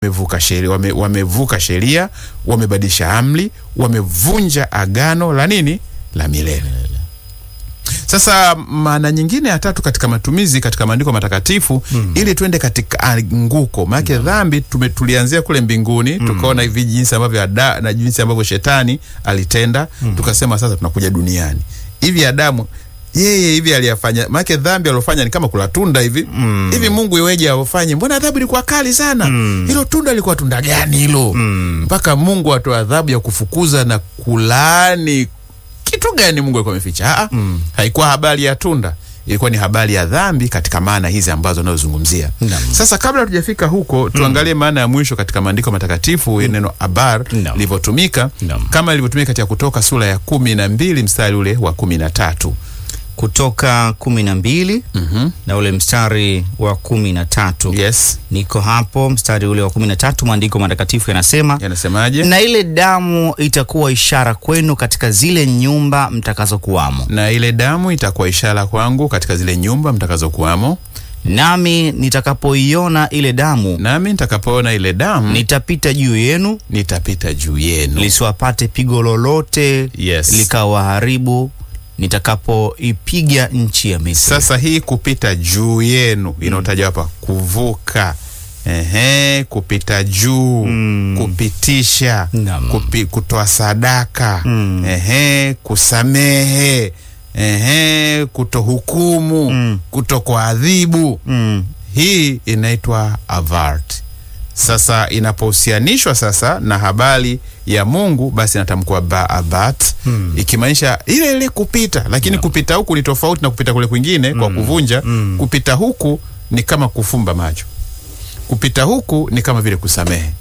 wamevuka sheria wame, wamevuka sheria wamebadilisha amri wamevunja agano la nini la milele sasa maana nyingine ya tatu katika matumizi katika maandiko matakatifu mm. ili tuende katika anguko maanake mm. dhambi tume, tulianzia kule mbinguni mm. tukaona hivi jinsi ambavyo ada, na jinsi ambavyo shetani alitenda mm. tukasema sasa tunakuja duniani hivi adamu yeye hivi aliyafanya maanake dhambi aliofanya ni kama kula tunda hivi mm. hivi mungu iweje aufanye mbona adhabu ilikuwa kali sana mm. hilo tunda lilikuwa tunda gani hilo mpaka mm. mungu atoa adhabu ya kufukuza na kulaani kitu gani mungu alikuwa ameficha mm. haikuwa habari ya tunda ilikuwa ni habari ya dhambi katika maana hizi ambazo unayozungumzia Naam. sasa kabla tujafika huko tuangalie maana ya mwisho katika maandiko matakatifu mm. neno abar Naam. lilivyotumika Naam. kama ilivyotumika katika kutoka sura ya kumi na mbili mstari ule wa kumi na tatu kutoka kumi na mbili mm-hmm. na ule mstari wa kumi na tatu yes niko hapo mstari ule wa kumi na tatu maandiko matakatifu yanasema yanasemaje na ile damu itakuwa ishara kwenu katika zile nyumba mtakazokuwamo na ile damu itakuwa ishara kwangu katika zile nyumba mtakazokuwamo nami nitakapoiona ile damu nami nitakapoona ile damu nitapita juu yenu nitapita juu yenu lisiwapate pigo lolote Yes. likawaharibu nitakapoipiga nchi ya Misri. sasa hii kupita juu yenu inaotaja hapa kuvuka Ehe, kupita juu Mm. kupitisha Naam. kupi, kutoa sadaka Mm. Ehe, kusamehe Ehe, kutohukumu Mm. kutokuadhibu mm. hii inaitwa avart sasa inapohusianishwa sasa na habari ya mungu basi inatamkwa baabat Hmm. ikimaanisha ile ile kupita lakini kupita huku ni tofauti na kupita kule kwingine kwa kuvunja Hmm. kupita huku ni kama kufumba macho kupita huku ni kama vile kusamehe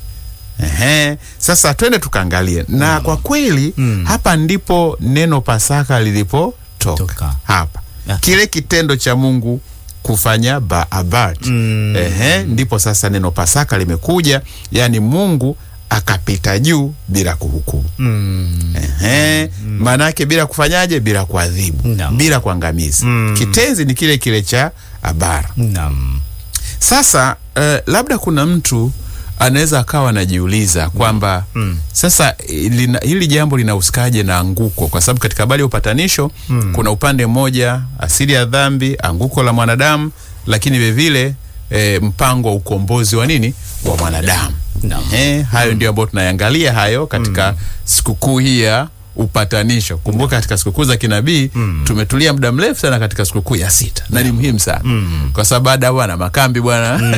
Ehe. Sasa twende tukaangalie na kwa kweli Mm. hapa ndipo neno Pasaka lilipotoka Toka. hapa Ah. kile kitendo cha Mungu kufanya baabat Mm. Ehe, ndipo sasa neno Pasaka limekuja, yaani Mungu akapita juu bila kuhukumu. Mm. Ehe, maana yake bila kufanyaje? Bila kuadhibu, Naam. bila kuangamiza. Mm. Kitenzi ni kile kile cha abara. Naam. Sasa eh, labda kuna mtu anaweza akawa anajiuliza kwamba Mm. sasa eh, lina, hili jambo linahusikaje na anguko? Kwa sababu katika habari ya upatanisho Mm. kuna upande mmoja asili ya dhambi, anguko la mwanadamu, lakini vilevile eh, mpango wa ukombozi wa nini wa mwanadamu. Naam. Eh, hayo ndio ambayo tunayangalia hayo katika sikukuu hii ya upatanisho. Kumbuka katika sikukuu za kinabii tumetulia muda mrefu sana katika sikukuu ya sita na ni muhimu sana kwa sababu baada ya bwana makambi bwana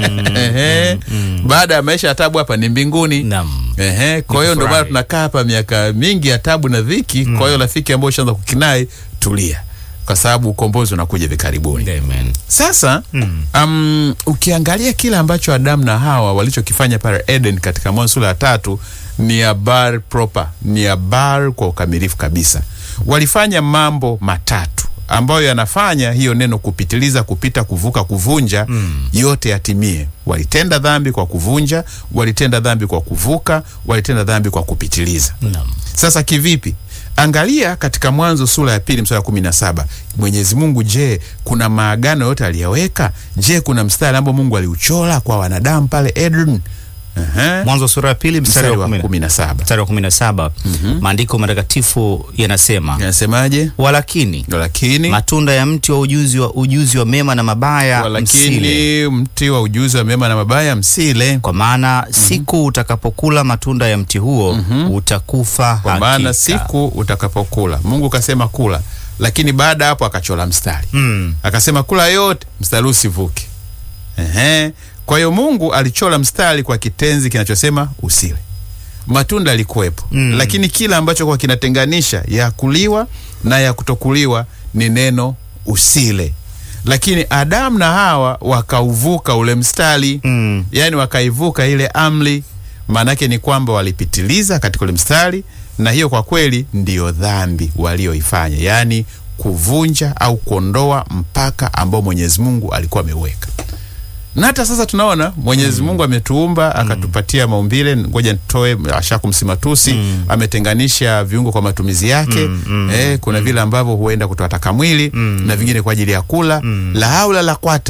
Ehe. baada ya maisha ya tabu hapa ni mbinguni Naam. Ehe, kwa hiyo ndio maana kufurahi. tunakaa hapa miaka mingi ya tabu na dhiki. Kwa hiyo rafiki ambao ushaanza kukinai, tulia, kwa sababu ukombozi unakuja hivi karibuni. Amen. Sasa Mm. um, ukiangalia kile ambacho Adamu na Hawa walichokifanya pale Eden katika Mwanzo sura ya tatu ni habari proper, ni habari kwa ukamilifu kabisa. Walifanya mambo matatu ambayo yanafanya hiyo neno kupitiliza, kupita, kuvuka, kuvunja yote yatimie. Walitenda dhambi kwa kuvunja, walitenda dhambi kwa kuvuka, walitenda dhambi kwa kupitiliza. Naam. Sasa kivipi? Angalia katika Mwanzo sura ya pili mstari wa kumi na saba. Mwenyezi Mungu, je, kuna maagano yote aliyaweka? Je, kuna mstari ambao Mungu aliuchora kwa wanadamu pale Eden? Ehe. Mwanzo sura ya pili mstari Mstari wa wa kumi na- kumi na saba mstari wa kumi na saba maandiko matakatifu yanasema yanasemaje? walakini Lakini matunda ya mti wa ujuzi wa ujuzi wa mema na mabaya msile walakini mti wa ujuzi wa mema na mabaya msile, kwa maana siku utakapokula matunda ya mti huo utakufa kwa maana hakika. siku utakapokula. Mungu kasema kula, lakini baada ya hapo akachora mstari mm. akasema kula yote, mstari usivuke. Ehe. Kwa hiyo Mungu alichora mstari kwa kitenzi kinachosema usile. Matunda yalikuwepo Mm. lakini kila ambacho kwa kinatenganisha ya kuliwa na ya kutokuliwa ni neno usile. Lakini Adamu na Hawa wakauvuka ule mstari Mm. yaani wakaivuka ile amri. Maanake ni kwamba walipitiliza katika ule mstari, na hiyo kwa kweli ndiyo dhambi walioifanya, yaani kuvunja au kuondoa mpaka ambao Mwenyezi Mungu alikuwa ameuweka. Na hata sasa tunaona Mwenyezi Mungu ametuumba akatupatia maumbile, ngoja nitoe ashakumsimatusi ametenganisha viungo kwa matumizi yake eh, kuna vile ambavyo huenda kutoa taka mwili na vingine kwa ajili ya kula la haula la kwata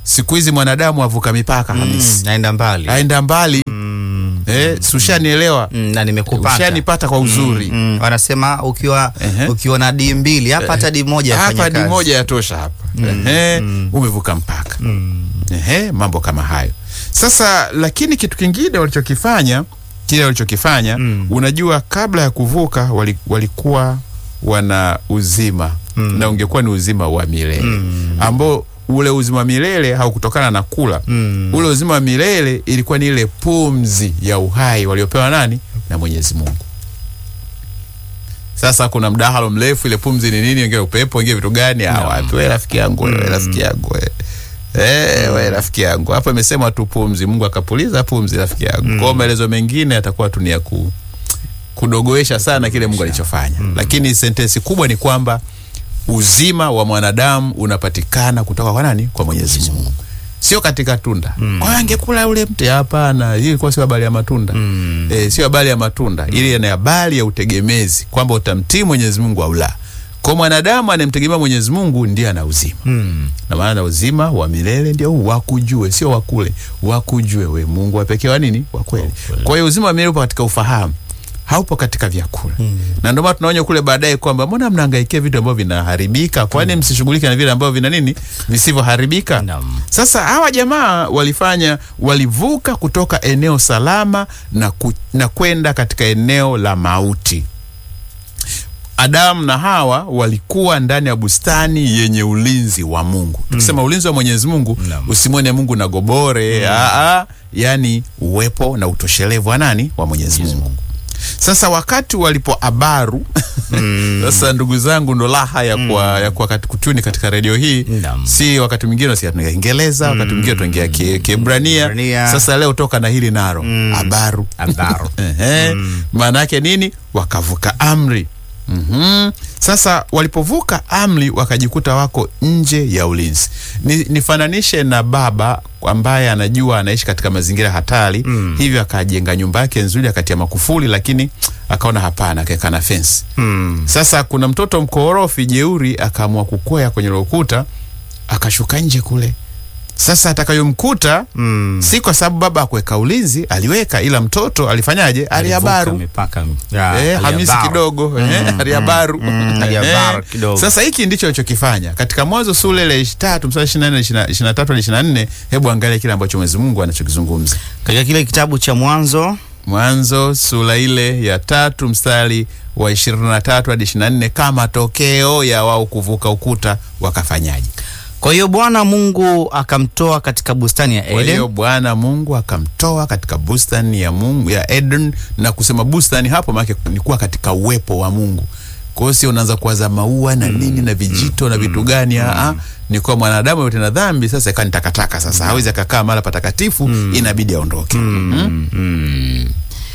siku hizi mwanadamu avuka mipaka Mm, Hamisi, naenda mbali aenda mbali Mm, eh, si ushanielewa? mm, na nimekupata Ushanipata kwa uzuri Mm, wanasema ukiwa Ehe. ukiwa na di mbili hapa hata di moja yafanya hapa ni kazi. moja yatosha hapa Ehe, umevuka mpaka Mm, Ehe, mambo kama hayo sasa. Lakini kitu kingine walichokifanya kile walichokifanya Mm. unajua, kabla ya kuvuka wali, walikuwa wana uzima Mm. na ungekuwa ni uzima wa milele Mm. ambao ule uzima wa milele haukutokana na kula mm, ule uzima wa milele ilikuwa ni ile pumzi ya uhai waliopewa nani na Mwenyezi Mungu. Sasa kuna mdahalo mrefu, ile pumzi ni nini? Wengine upepo, wengine vitu gani? Ah, wapi wewe rafiki yangu, wewe rafiki yangu wewe. Eh, wewe rafiki yangu. Hapo imesema tu pumzi, Mungu akapuliza pumzi rafiki yangu. Kwa hiyo maelezo mengine yatakuwa tu ni ya ku kudogoesha sana kile Mungu alichofanya. Lakini sentensi kubwa ni kwamba uzima wa mwanadamu unapatikana kutoka kwa nani? Kwa Mwenyezi Mungu. Sio katika tunda. Kwa hiyo angekula ule mti hapana, hii ilikuwa sio habari ya matunda. mm, E, sio habari ya matunda. Ile ni habari ya utegemezi kwamba utamtii Mwenyezi Mungu au la. Kwa mwanadamu anayemtegemea Mwenyezi Mungu ndiye ana uzima. mm, Na maana uzima wa milele ndio huu wakujue, sio wakule, wakujue we Mungu wa pekee wa nini? Wa kweli. Kwa hiyo uzima wa milele upo katika ufahamu, haupo katika vyakula. Na ndio maana tunaonya kule baadaye kwamba mbona mnahangaikia vitu ambavyo vinaharibika? Kwani msishughulike na vile ambavyo vina nini? Visivyoharibika. Naam. Sasa hawa jamaa walifanya, walivuka kutoka eneo salama na, ku, na kwenda katika eneo la mauti. Adamu na Hawa walikuwa ndani ya bustani yenye ulinzi wa Mungu. Tukisema ulinzi wa Mwenyezi Mungu, Naam. usimwone Mungu na gobore aa, yani uwepo na utoshelevu wa nani? Wa Mwenyezi Mungu. Sasa wakati walipoabaru sasa, ndugu zangu, ndo raha ya kwa, ya kwa kati kutuni katika redio hii Naam. si wakati mwingine nasikia tunaongea Kiingereza, wakati mwingine tunaongea Ki- Kiebrania. Kiebrania. Sasa leo toka na hili naro abaru Abaru. Ehe. maana yake nini? Wakavuka amri. Mhm. Sasa walipovuka amri wakajikuta wako nje ya ulinzi. Ni, nifananishe na baba ambaye anajua anaishi katika mazingira hatari hivyo akajenga nyumba yake nzuri akatia makufuli, lakini akaona hapana, akaweka na fence. Mm, Sasa kuna mtoto mkorofi jeuri akaamua kukwea kwenye ule ukuta akashuka nje kule. Sasa atakayomkuta mm. si kwa sababu baba akuweka ulinzi, aliweka, ila mtoto alifanyaje? Aliabaru. Alivuka mipaka. Ya, Eh, Hamisi aliabaru. kidogo eh, aliabaru mm, aliabaru Eh, kidogo. Sasa hiki ndicho alichokifanya katika Mwanzo sura ile ya tatu mstari ishirini na nne ishirini na tatu hadi ishirini na nne Hebu angalia kile ambacho Mwenyezi Mungu anachokizungumza. Katika kile kitabu cha Mwanzo Mwanzo sura ile ya tatu mstari wa ishirini na tatu hadi ishirini na nne kama tokeo ya wao kuvuka ukuta wakafanyaje? Kwa hiyo Bwana Mungu akamtoa katika bustani ya Kwa hiyo Eden. Bwana Mungu akamtoa katika bustani ya Mungu ya Eden, na kusema bustani hapo maana ni kuwa katika uwepo wa Mungu. Kwa hiyo sio unaanza kuwaza maua na nini na vijito na vitu gani? Aa, ni kwa mwanadamu yote na dhambi sasa ikawa ni takataka. Sasa hawezi akakaa mahali patakatifu, inabidi aondoke. Mhm.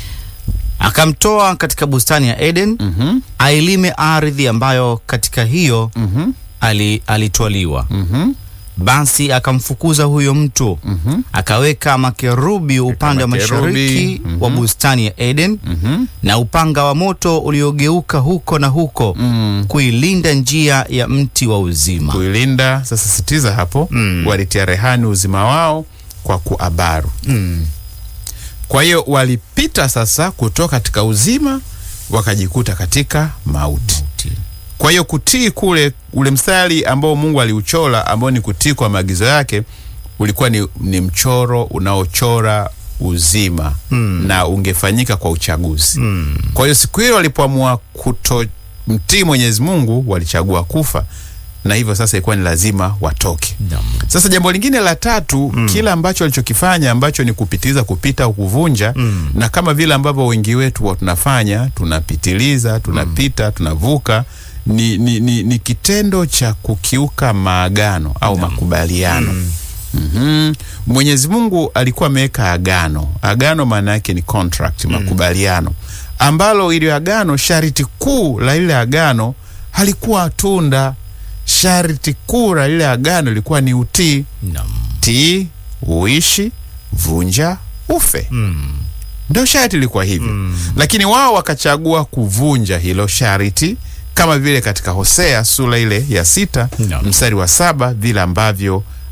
Akamtoa katika bustani ya Eden Mhm. ailime ardhi ambayo katika hiyo Mhm. ali, alitwaliwa. Mhm. Basi akamfukuza huyo mtu Mhm. akaweka makerubi upande wa makerubi, mashariki mhm. wa bustani ya Eden Mhm. na upanga wa moto uliogeuka huko na huko Mm. kuilinda njia ya mti wa uzima. Kuilinda sasa, sitiza hapo, Mm. walitia rehani uzima wao kwa kuabaru. Mm. Kwa hiyo walipita sasa kutoka katika uzima wakajikuta katika mauti. Kwa hiyo kutii kule, ule mstari ambao Mungu aliuchora ambao ni kutii kwa maagizo yake ulikuwa ni, ni mchoro unaochora uzima Mm. na ungefanyika kwa uchaguzi. Mm. Kwa hiyo siku hiyo walipoamua kutomtii Mwenyezi Mungu walichagua kufa, na hivyo sasa ilikuwa ni lazima watoke. Naam. Sasa jambo lingine la tatu mm. kila ambacho alichokifanya ambacho ni kupitiliza, kupita au kuvunja Mm. na kama vile ambavyo wengi wetu wa tunafanya, tunapitiliza, tunapita, tunavuka ni, ni, ni, ni kitendo cha kukiuka maagano au makubaliano. Mhm. Mwenyezi Mungu alikuwa ameweka agano. Agano maana yake ni contract, makubaliano ambalo ili agano, sharti kuu la ile agano halikuwa tunda. Sharti kuu la ile agano ilikuwa ni utii. Naam. Tii, uishi, vunja, ufe. Mm. Ndio sharti ilikuwa hivyo Mm. lakini wao wakachagua kuvunja hilo sharti kama vile katika Hosea sura ile ya sita Naam. mstari wa saba vile ambavyo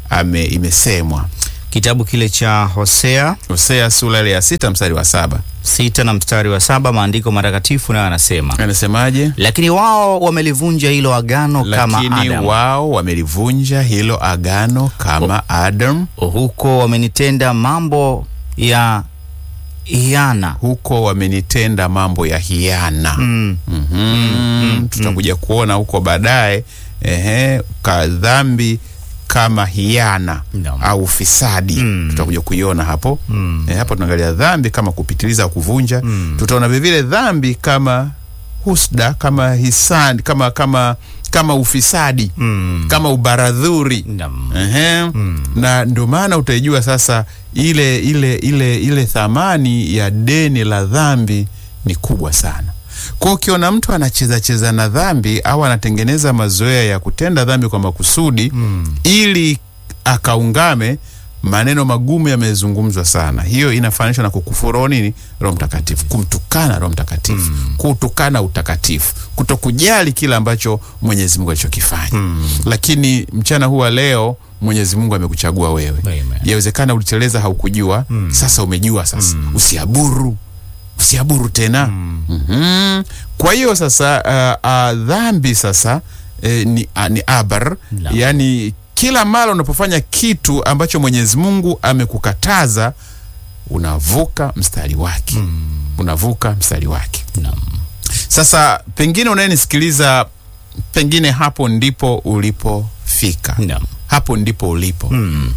ame imesemwa. Kitabu kile cha Hosea Hosea sura ile ya sita mstari wa saba sita na mstari wa saba maandiko matakatifu nayo anasema, anasemaje? lakini wao wamelivunja hilo agano kama Lakini Adam, wao wamelivunja hilo agano kama Adam, huko wamenitenda mambo ya hiana. huko wamenitenda mambo ya hiana. Mm. Mhm. Tutakuja kuona huko baadaye ehe, ka dhambi kama hiana Naam. au fisadi tutakuja kuiona hapo eh, hapo tunaangalia dhambi kama kupitiliza kuvunja tutaona vilevile dhambi kama husda kama hisani kama kama kama ufisadi Mm. kama ubaradhuri Naam. Ehe. Na ndio maana utaijua sasa ile ile ile ile thamani ya deni la dhambi ni kubwa sana. Kwa ukiona mtu anacheza cheza na dhambi au anatengeneza mazoea ya kutenda dhambi kwa makusudi ili akaungame, maneno magumu yamezungumzwa sana. Hiyo inafananishwa na kukufuru nini? Roho Mtakatifu, kumtukana Roho Mtakatifu, kutukana utakatifu, kutokujali kile ambacho Mwenyezi Mungu alichokifanya. Lakini mchana huu wa leo Mwenyezi Mungu amekuchagua wewe. Amen. Yawezekana uliteleza haukujua, sasa umejua. Sasa usiaburu, usiaburu tena. Mhm. Kwa hiyo sasa uh, uh, dhambi sasa eh, ni, uh, ni abar, Naam. yaani kila mara unapofanya kitu ambacho Mwenyezi Mungu amekukataza unavuka mstari wake, unavuka mstari wake. Naam. Sasa pengine unayenisikiliza, pengine hapo ndipo ulipofika, Naam. hapo ndipo ulipo Mm.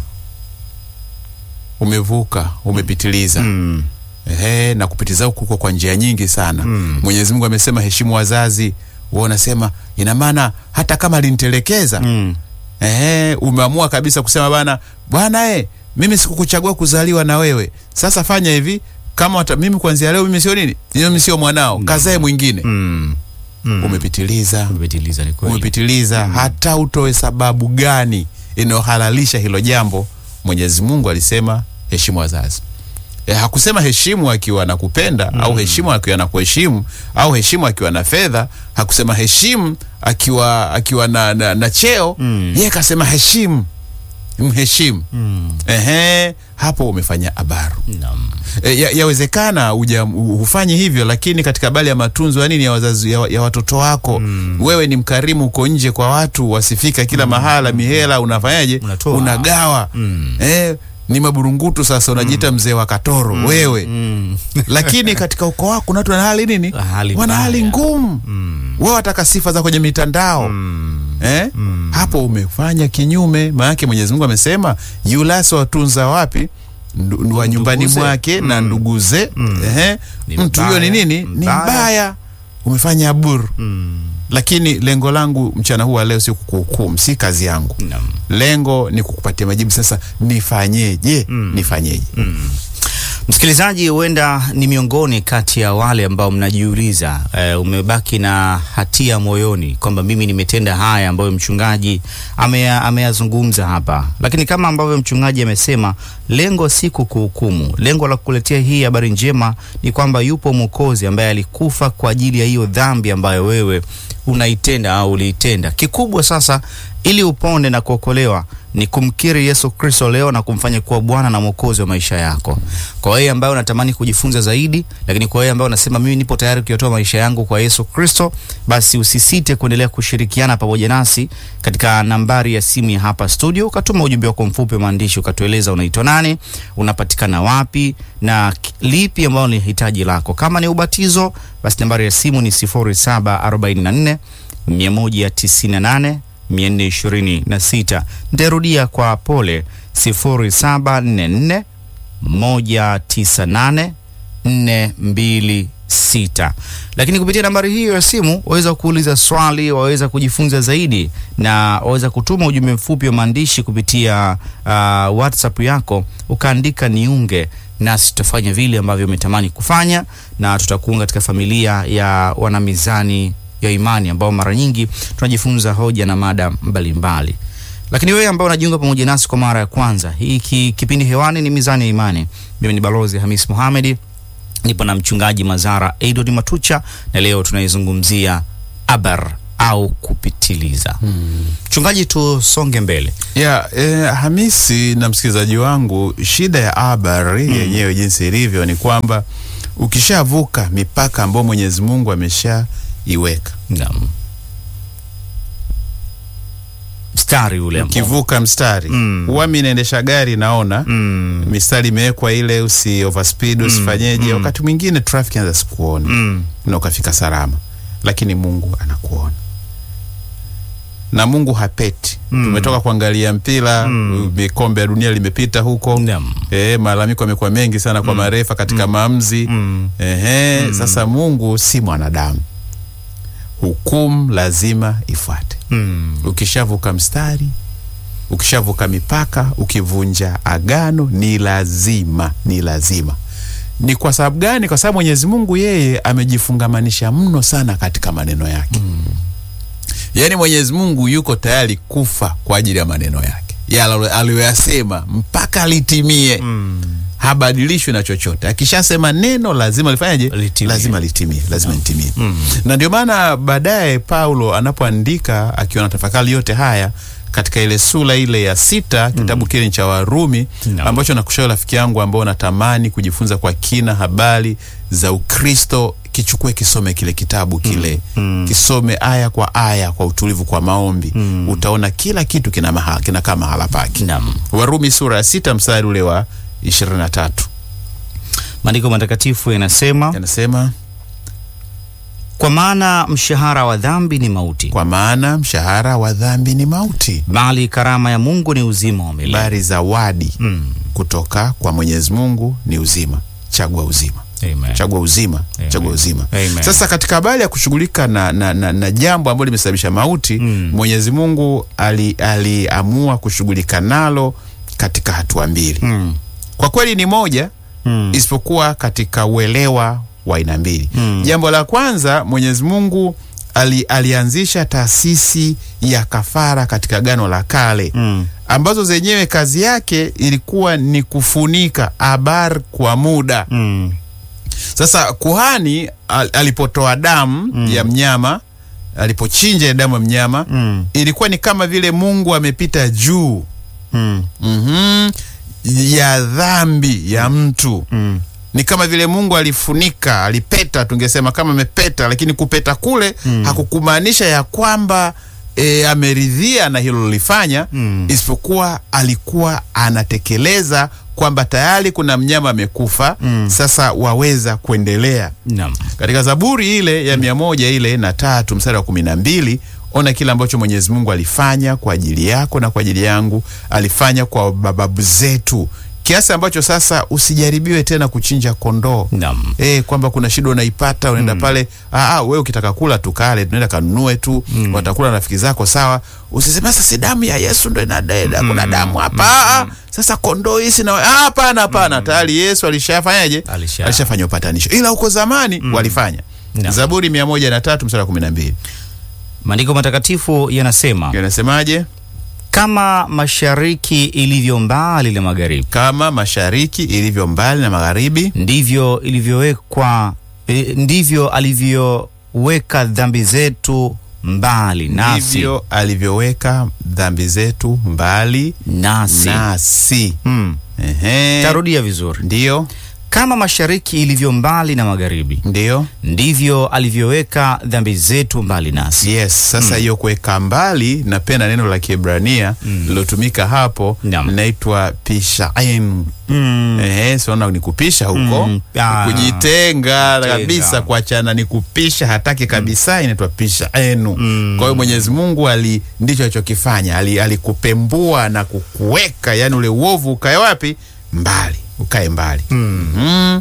umevuka, umepitiliza Mm. Ehe, na kupitiza huku kuko kwa njia nyingi sana. Mwenyezi Mungu amesema heshimu wazazi, wewe unasema ina maana hata kama alinitelekeza Mm. ehe, umeamua kabisa kusema bana bwana eh, mimi sikukuchagua kuzaliwa na wewe. Sasa fanya hivi kama wata, mimi kuanzia leo mimi sio nini? Mimi sio mwanao, kazae mwingine. Mm. Mm. Umepitiliza. Umepitiliza, ni kweli. Umepitiliza hata utoe sababu gani inayohalalisha hilo jambo. Mwenyezi Mungu alisema heshimu wazazi. E, hakusema heshimu akiwa anakupenda au heshimu akiwa anakuheshimu au heshimu akiwa na fedha. Hakusema heshimu akiwa akiwa na, na, na cheo Mm. yeye kasema heshimu, mheshimu. Mm. Ehe, hapo umefanya abaru. Naam. E, ya- yawezekana uja hufanyi hivyo, lakini katika habari ya matunzo ya nini ya wazazi ya, ya watoto wako wewe ni mkarimu, uko nje kwa watu wasifika kila mahala, mihela unafanyaje? Unatoa. Unagawa. Mm. Eh, ni maburungutu sasa, unajiita mzee wa katoro wewe Mm. lakini katika ukoo wako kuna watu wana hali nini? Hali wana hali mbaya. ngumu. Mm. Wewe wataka sifa za kwenye mitandao Mm. eh? Hapo umefanya kinyume. Maanake Mwenyezi Mungu amesema yulasi watunza wapi Ndu, wa nyumbani Nduguze. mwake na nduguze ehe. Ni mtu huyo ni mbaya. nini? Ni Mbaya. mbaya, umefanya aburu. Mm. Lakini lengo langu mchana huu wa leo sio kukuhukumu, si kazi yangu. Naam. Lengo ni kukupatia majibu. Sasa nifanyeje? Nifanyeje? Msikilizaji, huenda ni miongoni kati ya wale ambao mnajiuliza, eh, umebaki na hatia moyoni kwamba mimi nimetenda haya ambayo mchungaji ameya- ameyazungumza hapa, lakini kama ambavyo mchungaji amesema, lengo si kukuhukumu. Lengo la kukuletea hii habari njema ni kwamba yupo Mwokozi ambaye alikufa kwa ajili ya hiyo dhambi ambayo wewe unaitenda au uliitenda. Kikubwa sasa, ili upone na kuokolewa ni kumkiri Yesu Kristo leo na kumfanya kuwa Bwana na Mwokozi wa maisha yako. Kwa wewe ambaye unatamani kujifunza zaidi, lakini kwa wewe ambaye unasema mimi nipo tayari kuyatoa maisha yangu kwa Yesu Kristo, basi usisite kuendelea kushirikiana pamoja nasi katika nambari ya simu ya hapa studio, ukatuma ujumbe wako mfupi wa maandishi, ukatueleza unaitwa nani, unapatikana wapi na ki- lipi ambalo ni hitaji lako. Kama ni ubatizo, basi nambari ya simu ni 0744 198 426. Nitarudia kwa pole 0744 198 426. Lakini kupitia nambari hiyo ya simu waweza kuuliza swali, waweza kujifunza zaidi, na waweza kutuma ujumbe mfupi wa maandishi kupitia uh, WhatsApp yako ukaandika niunge nasi tutafanya vile ambavyo umetamani kufanya, na tutakuunga katika familia ya wanamizani ya imani ambao mara nyingi tunajifunza hoja na mada mbalimbali. Lakini wewe ambao unajiunga pamoja nasi kwa mara ya kwanza, hiki kipindi hewani ni Mizani ya Imani. Mimi ni Balozi Hamis Mohamed, nipo na mchungaji Mazara Edward Matucha, na leo tunaizungumzia abar au kupitiliza. Mchungaji, tusonge mbele. ya eh, Hamisi na msikilizaji wangu, shida ya habari yenyewe jinsi ilivyo ni kwamba ukishavuka mipaka ambayo Mwenyezi Mungu ameshaiweka, Naam. Mstari ule ambao- ukivuka mstari Mm. huwa mi naendesha gari naona Mm. mistari imewekwa ile, usi overspeed usifanyeje. mm. Wakati mwingine traffic anaweza sikuona Mm. na ukafika salama, lakini Mungu anakuona na Mungu hapeti. Mm. Tumetoka kuangalia mpira Mm. kombe ya dunia limepita huko Naam. E, malalamiko yamekuwa mengi sana kwa marefa katika maamuzi Mm. Ehe, sasa Mungu si mwanadamu, hukumu lazima ifuate. Mm. Ukishavuka mstari, ukishavuka mipaka, ukivunja agano, ni lazima, ni lazima. Ni kwa sababu gani? Kwa sababu Mwenyezi Mungu yeye amejifungamanisha mno sana katika maneno yake yaani Mwenyezi Mungu yuko tayari kufa kwa ajili ya maneno yake yale aliyoyasema mpaka litimie Mm. habadilishwi na chochote. Akishasema neno lazima lifanyaje? Litimie. Lazima litimie, lazima litimie. Na ndio maana baadaye Paulo anapoandika akiwa na tafakari yote haya katika ile sura ile ya sita kitabu kile ni cha Warumi Naam. ambacho nakushauri rafiki yangu ambao natamani kujifunza kwa kina habari za Ukristo, kichukue kisome kile kitabu kile Mm. kisome aya kwa aya kwa utulivu, kwa maombi utaona kila kitu kina mahala, kinakaa mahala pake. Naam. Warumi sura ya sita mstari ule wa ishirini na tatu Maandiko matakatifu yanasema, yanasema kwa maana mshahara wa dhambi ni mauti, kwa maana mshahara wa dhambi ni mauti, bali karama ya Mungu ni uzima wa milele. bali zawadi Mm. kutoka kwa Mwenyezi Mungu ni uzima. Chagua uzima, Amen. chagua uzima, Amen. chagua uzima. Amen. Sasa katika habari ya kushughulika na, na, na, na jambo ambalo limesababisha mauti Mm. Mwenyezi Mungu ali- aliamua kushughulika nalo katika hatua mbili. Mm. Kwa kweli ni moja Mm. isipokuwa katika uelewa wa aina mbili. Mm. Jambo la kwanza, Mwenyezi Mungu ali, alianzisha taasisi ya kafara katika Agano la Kale Mm. ambazo zenyewe kazi yake ilikuwa ni kufunika abar kwa muda. Mm. Sasa kuhani al, alipotoa damu ya mnyama, alipochinja ile damu ya mnyama Mm. ilikuwa ni kama vile Mungu amepita juu Mm. mhm, ya dhambi ya mtu Mm. ni kama vile Mungu alifunika, alipeta, tungesema kama amepeta, lakini kupeta kule Mm. hakukumaanisha ya kwamba e, ameridhia na hilo lilifanya Mm. isipokuwa alikuwa anatekeleza kwamba tayari kuna mnyama amekufa, Mm. sasa waweza kuendelea. Naam. Katika Zaburi ile ya mia moja ile na tatu mstari wa kumi na mbili ona kile ambacho Mwenyezi Mungu alifanya kwa ajili yako na kwa ajili yangu, alifanya kwa mababu zetu, kiasi ambacho sasa usijaribiwe tena kuchinja kondoo Naam. Eh, kwamba kuna shida unaipata unaenda pale, ah, ah, wewe ukitaka kula tukale, tunaenda kanunue tu, watakula na rafiki zako sawa. Usiseme sasa si damu ya Yesu ndo inadeda, kuna damu hapa. Ah, ah, sasa kondoo hisi na ah, hapana, hapana, tayari Yesu alishafanyaje? Alisha- Alishafanya upatanisho, ila huko zamani walifanya. Naam. Zaburi mia moja na tatu mstari wa kumi na mbili Maandiko matakatifu yanasema, yanasemaje? kama mashariki ilivyo mbali na magharibi, Kama mashariki ilivyo mbali na magharibi, ndivyo ilivyowekwa eh, ndivyo alivyoweka dhambi zetu mbali nasi ndivyo alivyoweka dhambi zetu mbali nasi. nasi. Mm. Ehe. Tarudia vizuri. Ndiyo, Kama mashariki ilivyo mbali na magharibi, ndiyo. ndivyo alivyoweka dhambi zetu mbali nasi. Yes, sasa hiyo kuweka mbali, napenda neno la Kiebrania lilotumika hapo Naam. linaitwa pishain. Mm. Ehe, siona ni kupisha huko Mm. Ah. kujitenga Kutenga. kabisa, kuachana ni kupisha, hataki kabisa, inaitwa pishaenu. Mm. Kwa hiyo Mwenyezi Mungu ali ndicho alichokifanya, ali alikupembua na kukuweka, yani ule uovu ukae wapi? Mbali, ukae mbali. Mhm.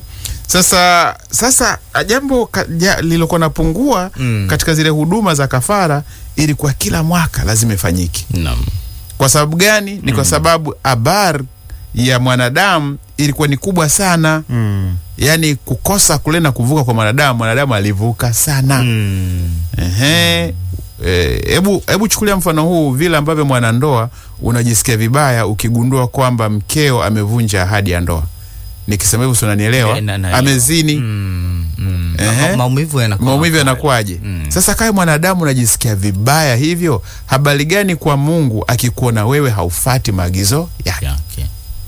Sasa sasa jambo ka- ja- lilokuwa napungua Mm. katika zile huduma za kafara ilikuwa kila mwaka lazima ifanyike. Naam. Kwa sababu gani? Ni kwa sababu abar ya mwanadamu ilikuwa ni kubwa sana, Mm. yaani kukosa kule na kuvuka kwa mwanadamu, mwanadamu alivuka sana. Mm. Ehe. Eh, Hebu hebu chukulia mfano huu, vile ambavyo mwanandoa unajisikia vibaya ukigundua kwamba mkeo amevunja ahadi ya ndoa. Nikisema hivyo, si unanielewa? Eh, na- naelewa. Amezini, Mm. Mm. Ehe. Ma- Maumivu yanakuwa maumivu makali. yanakuwaje? Mm. Sasa kama mwanadamu unajisikia vibaya hivyo, habari gani kwa Mungu akikuona wewe haufati maagizo yake? Yeah, okay.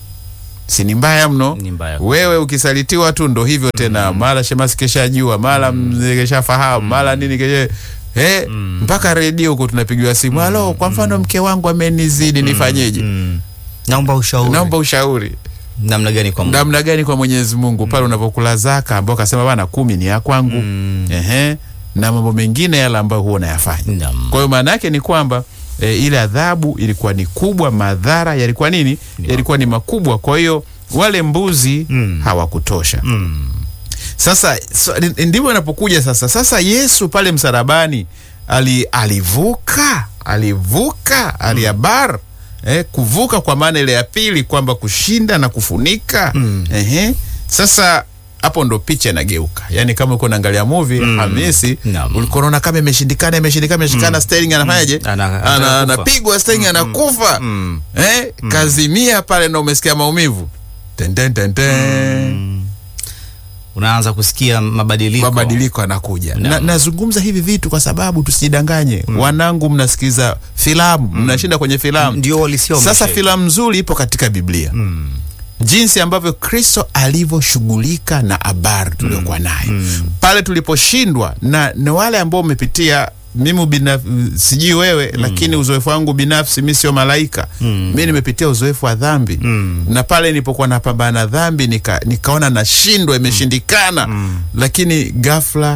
Si ni mbaya mno? Ni mbaya. Wewe ukisalitiwa tu ndo hivyo tena, mara shemasi keshajua, mara mzee keshafahamu, mara nini kesha Eh, mpaka redio huko tunapigiwa simu, halo, kwa mfano mke wangu amenizidi, nifanyeje? Mm. Naomba ushauri. Naomba ushauri namna gani kwa Mungu? namna gani kwa Mwenyezi Mungu pale unapokula zaka, ambao kasema bana kumi ni ya kwangu, ehe, na mambo mengine yale ambayo huwa unayafanya. Naam. Kwa hiyo maana yake ni kwamba e, ile adhabu ilikuwa ni kubwa, madhara yalikuwa nini? Yalikuwa ni makubwa. Kwa hiyo wale mbuzi Mm. hawakutosha. Mm. Sasa so, ndi- ndivyo inapokuja sasa. Sasa Yesu pale msalabani ali, alivuka alivuka aliabar eh, kuvuka kwa maana ile ya pili kwamba kushinda na kufunika Mm. Ehe. Sasa hapo ndo picha inageuka, yaani kama uko naangalia movie Hamisi, Naam. ulikuwa unaona kama imeshindikana imeshindikana imeshindikana, Sterling anafanyaje? Ana- Ana- anakufa. Anapigwa Sterling anakufa Mm. eh, kazimia pale na umesikia maumivu ten, ten, ten, ten. Unaanza kusikia mabadiliko. mabadiliko anakuja na, Naam. nazungumza hivi vitu kwa sababu tusijidanganye wanangu mnasikiza filamu mnashinda kwenye filamu Ndio walisia wa sasa maisha filamu nzuri ipo katika biblia Mm. jinsi ambavyo kristo alivyoshughulika na habari tuliokuwa nayo pale tuliposhindwa na, na wale ambao umepitia mimi binaf, sijui wewe lakini uzoefu wangu binafsi mi sio malaika mi nimepitia uzoefu wa dhambi Mm. na pale nilipokuwa napambana na dhambi nika, nikaona nashindwa imeshindikana lakini ghafla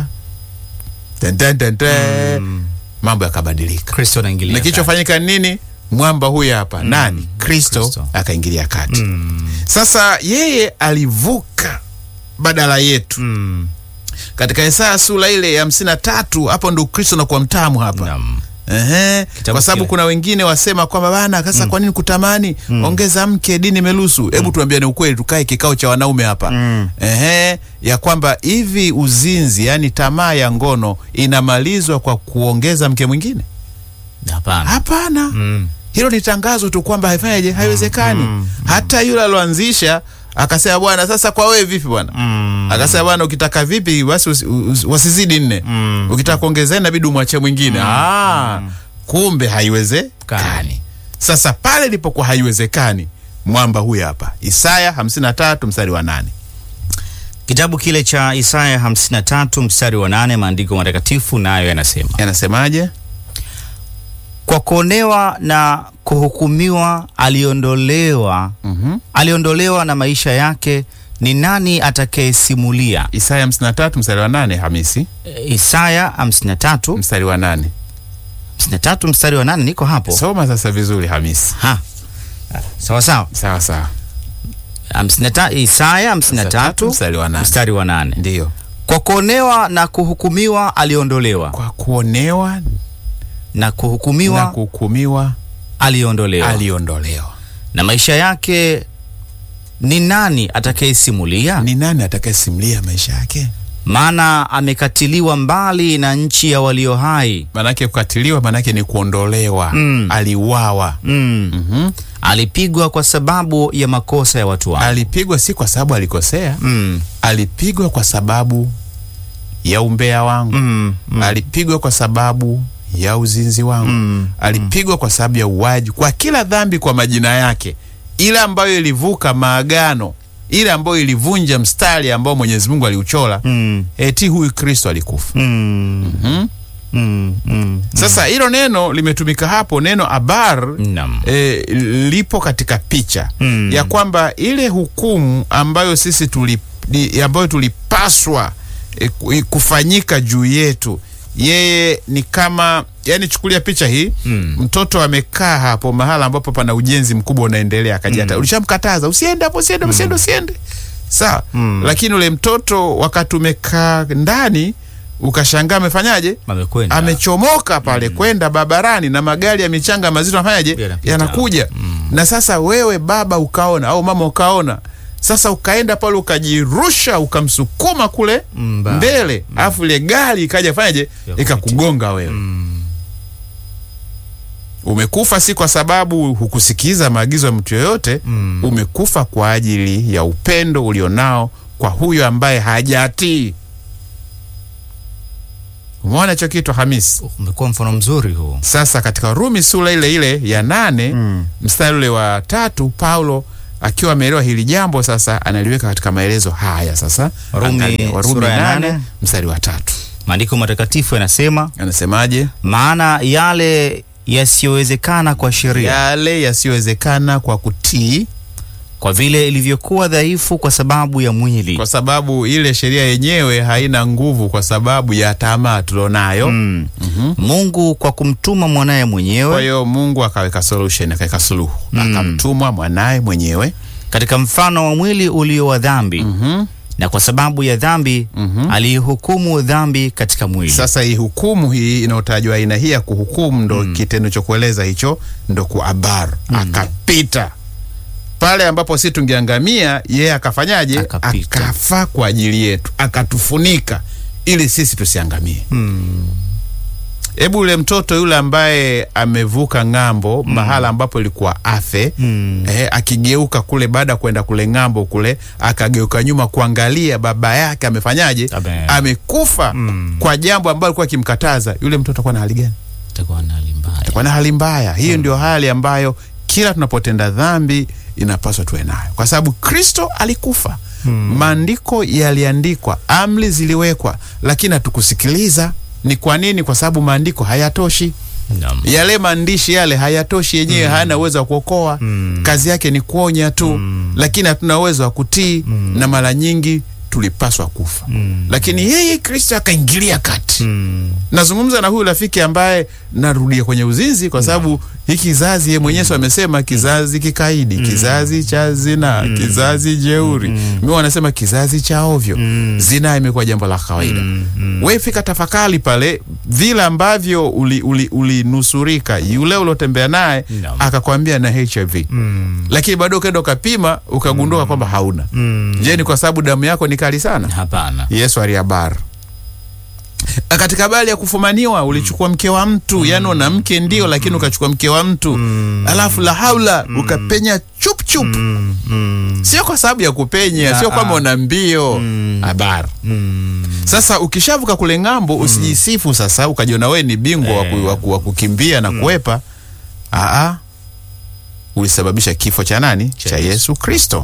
ten, ten, ten, ten, mambo yakabadilika Kristo anaingilia na kati. kilichofanyika nini mwamba huyu hapa nani kristo, Kristo. akaingilia kati Mm. sasa yeye alivuka badala yetu Mm. katika Isaya sura ile ya hamsini na tatu hapo ndo Kristo nakuwa mtamu hapa Naam. Ehe, kwa sababu kile. kuna wengine wasema kwamba bana sasa kwa nini kutamani ongeza mke dini imeruhusu hebu tuambiane ukweli tukae kikao cha wanaume hapa Mm. Ehe, ya kwamba hivi uzinzi yani tamaa ya ngono inamalizwa kwa kuongeza mke mwingine Hapana. hapana Mm. hilo ni tangazo tu kwamba haifanyaje haiwezekani hata yule aloanzisha akasema bwana sasa kwa wewe vipi bwana Mm. akasema bwana ukitaka vipi basi usi- usi- wasizidi nne Mm. ukitaka kuongezea inabidi umwachie mwingine ah, kumbe haiwezekani sasa pale ilipokuwa haiwezekani mwamba huyu hapa isaya 53 mstari wa nane Kitabu kile cha Isaya 53 mstari wa nane maandiko matakatifu nayo yanasema, yanasemaje kwa kuonewa na kuhukumiwa aliondolewa, Mhm. aliondolewa na maisha yake, ni nani atakayesimulia? isaya 53 mstari wa nane hamisi E, Isaya 53 mstari wa nane 53 mstari wa nane niko hapo. soma sasa vizuri hamisi Ha. Sawa sawa. sawa sawa 53 Isaya 53 mstari wa nane mstari wa nane. ndiyo Kwa kuonewa na kuhukumiwa aliondolewa, kwa kuonewa na na kuhukumiwa kuhukumiwa aliondolewa, aliondolewa na maisha yake ni nani atakayesimulia? ni nani atakayesimulia maisha yake Maana amekatiliwa mbali na nchi ya walio hai. manake kukatiliwa manake ni kuondolewa Mm. aliuawa Mm. Mhm. Alipigwa kwa sababu ya makosa ya watu wake. alipigwa si kwa sababu alikosea Mm. alipigwa kwa sababu ya umbea wangu Mm. Mm. alipigwa kwa sababu ya uzinzi wangu Mm. alipigwa kwa sababu ya uwaji kwa kila dhambi kwa majina yake ile ambayo ilivuka maagano ile ambayo ilivunja mstari ambao mwenyezi mungu aliuchora Mm. eti huyu kristo alikufa Mm. Mhm. Mm. Mm. sasa hilo neno limetumika hapo neno abar Naam. e, lipo katika picha Mm. ya kwamba ile hukumu ambayo sisi tuli, ni- ambayo tulipaswa e, ku- e, kufanyika juu yetu yeye ni kama yani chukulia picha hii Mm. mtoto amekaa hapo mahala ambapo pana ujenzi mkubwa unaendelea akaja hata ulishamkataza usiende hapo usiende usiende usiende sawa Mm. lakini ule mtoto wakati umekaa ndani ukashangaa amefanyaje Amekwenda. amechomoka pale kwenda barabarani na magari ya michanga mazito anafanyaje Yanapita. yanakuja na sasa wewe baba ukaona au mama ukaona sasa ukaenda pale ukajirusha ukamsukuma kule Mm, ba- mbele alafu ile gari ikaja fanyaje Ya ikakugonga wewe Mm. umekufa si kwa sababu hukusikiza maagizo ya mtu yoyote Mm. umekufa kwa ajili ya upendo ulionao kwa huyo ambaye hajatii Umeona hicho kitu Hamisi? Umekuwa mfano mzuri huu. Sasa katika Rumi sura ile ile ya nane mstari ule wa tatu Paulo akiwa ameelewa hili jambo sasa analiweka katika maelezo haya sasa. Rumi Angalia, Warumi sura ya nane nane. mstari wa tatu Maandiko matakatifu yanasema, anasemaje? maana yale yasiyowezekana kwa sheria, Yale yasiyowezekana kwa kutii, kwa vile ilivyokuwa dhaifu kwa sababu ya mwili, kwa sababu ile sheria yenyewe haina nguvu kwa sababu ya tamaa tulionayo. mm. Mungu kwa kumtuma mwanaye Kwa mwenyewe hiyo Mungu akaweka solution, akaweka suluhu, akamtumwa mwanaye mwenyewe katika mfano wa mwili ulio wa dhambi Mhm. na kwa sababu ya dhambi aliihukumu dhambi katika mwili. Sasa hii hukumu hii inayotajwa aina hii ya kuhukumu ndo kitendo cha kueleza hicho ndo kuabar akapita pale ambapo si tungeangamia, yeye akafanyaje? Akapita. Akafa kwa ajili yetu, akatufunika ili sisi tusiangamie. Hebu ule mtoto yule ambaye amevuka ng'ambo mahala ambapo ilikuwa afe Mm. eh, akigeuka kule baada ya kwenda kule ng'ambo kule, akageuka nyuma kuangalia baba yake amefanyaje, Ame- amekufa kwa jambo ambalo alikuwa akimkataza. Yule mtoto atakuwa na hali gani? Itakuwa na hali mbaya. Atakuwa na hali mbaya. Hiyo ndio hali ambayo kila tunapotenda dhambi inapaswa tuwe nayo, kwa sababu Kristo alikufa. Maandiko yaliandikwa, amri ziliwekwa, lakini hatukusikiliza. Ni kwa nini? Kwa sababu maandiko hayatoshi Naam. yale maandishi yale hayatoshi yenyewe, hayana uwezo wa kuokoa. Kazi yake ni kuonya tu, lakini hatuna uwezo wa kutii, na mara nyingi tulipaswa kufa, lakini yeye Kristo akaingilia kati. Mm. Nazungumza na huyu rafiki ambaye narudia kwenye uzinzi, kwa sababu hiki kizazi yeye mwenyewe amesema kizazi kikaidi, kizazi cha zina, kizazi jeuri. Mimi wanasema kizazi cha ovyo. Zina imekuwa jambo la kawaida. Wewe fika tafakari pale vile ambavyo ulinusurika uli, uli yule uliotembea naye Naam. akakwambia na HIV lakini bado ukaenda ukapima ukagundua kwamba hauna. Je, ni kwa sababu damu yako ni kali sana? Hapana. Yesu alihabari katika habari ya kufumaniwa ulichukua mke wa mtu yani una mke ndio lakini ukachukua mke wa mtu alafu la haula ukapenya chup chup Mm. Mm. sio kwa sababu ya kupenya sio kwamba una mbio habari Mm. sasa ukishavuka kule ng'ambo usijisifu sasa ukajiona wewe ni bingwa wa ku- wa ku- wa kukimbia na kuwepa aa ulisababisha kifo cha nani cha Yesu. Yesu Kristo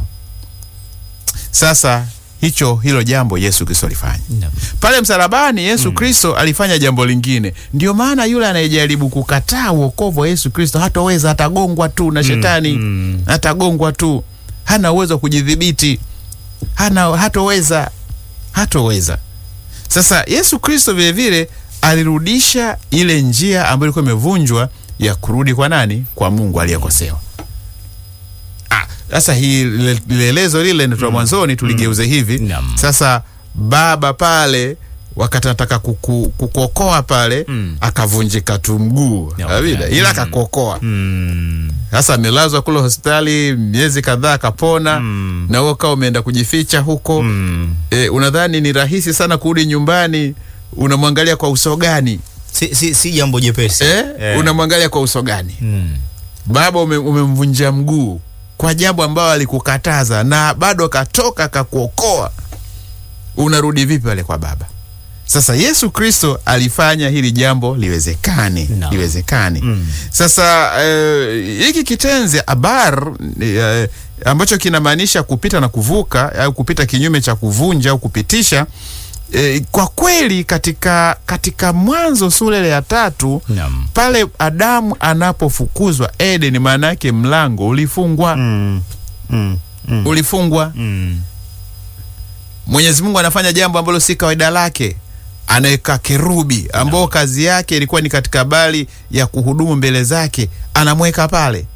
sasa hicho hilo jambo Yesu Kristo alifanya Naam. pale msalabani Yesu Kristo alifanya jambo lingine. Ndio maana yule anayejaribu kukataa uokovu wa Yesu Kristo hataweza, atagongwa tu na shetani mm. atagongwa tu, hana uwezo wa kujidhibiti, hana hatoweza, hatoweza. Sasa Yesu Kristo vile vile alirudisha ile njia ambayo ilikuwa imevunjwa ya kurudi kwa nani? Kwa Mungu aliyekosewa. Ah, Sasa hii lile- lielezo lile ndio mwanzoni tuligeuze hivi Naam. sasa baba pale wakati anataka kuku, kukokoa pale Mm. akavunjika tu mguu Yeah, Kabisa, okay. ila akakokoa Mm. sasa amelazwa kule hospitali miezi kadhaa akapona Mm. na wewe ukawa umeenda kujificha huko Mm. e, unadhani ni rahisi sana kurudi nyumbani unamwangalia kwa uso gani Si, si, si jambo jepesi eh? Eh. unamwangalia kwa uso gani Mm. baba ume, umemvunja mguu kwa jambo ambayo alikukataza na bado akatoka akakuokoa unarudi vipi pale kwa baba sasa yesu kristo alifanya hili jambo liwezekane Naam. liwezekane Mm. sasa eh, hiki kitenzi abar eh, ambacho kinamaanisha kupita na kuvuka au kupita kinyume cha kuvunja au kupitisha eh, kwa kweli katika katika mwanzo sura ile ya tatu Naam. pale Adamu anapofukuzwa Eden, maana yake mlango ulifungwa, Mm. Mm. Mm. ulifungwa. Mm. Mwenyezi Mungu anafanya jambo ambalo si kawaida lake, anaweka kerubi ambao kazi yake ilikuwa ni katika habari ya kuhudumu mbele zake, anamweka pale,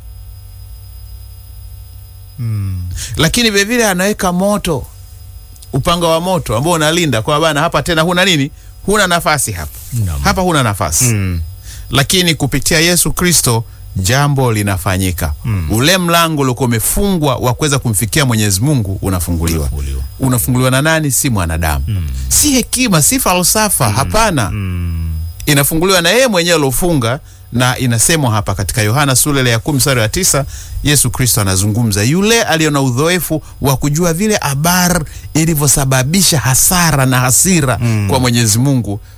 Mm. lakini vilevile anaweka moto, upanga wa moto ambao unalinda kwa bana, hapa tena huna nini, huna nafasi hapa, Naam. hapa huna nafasi Mm. lakini kupitia Yesu Kristo jambo linafanyika. Mm. Ule mlango uliokuwa umefungwa wa kuweza kumfikia Mwenyezi Mungu unafunguliwa. Unafunguliwa. Unafunguliwa na nani? Si mwanadamu, si hekima, si falsafa, hapana. Mm. Inafunguliwa na yeye mwenyewe aliofunga, na inasemwa hapa katika Yohana sura ile ya kumi mstari wa tisa Yesu Kristo anazungumza, yule aliyo na udhoefu wa kujua vile abar ilivyosababisha hasara na hasira kwa Mwenyezi Mungu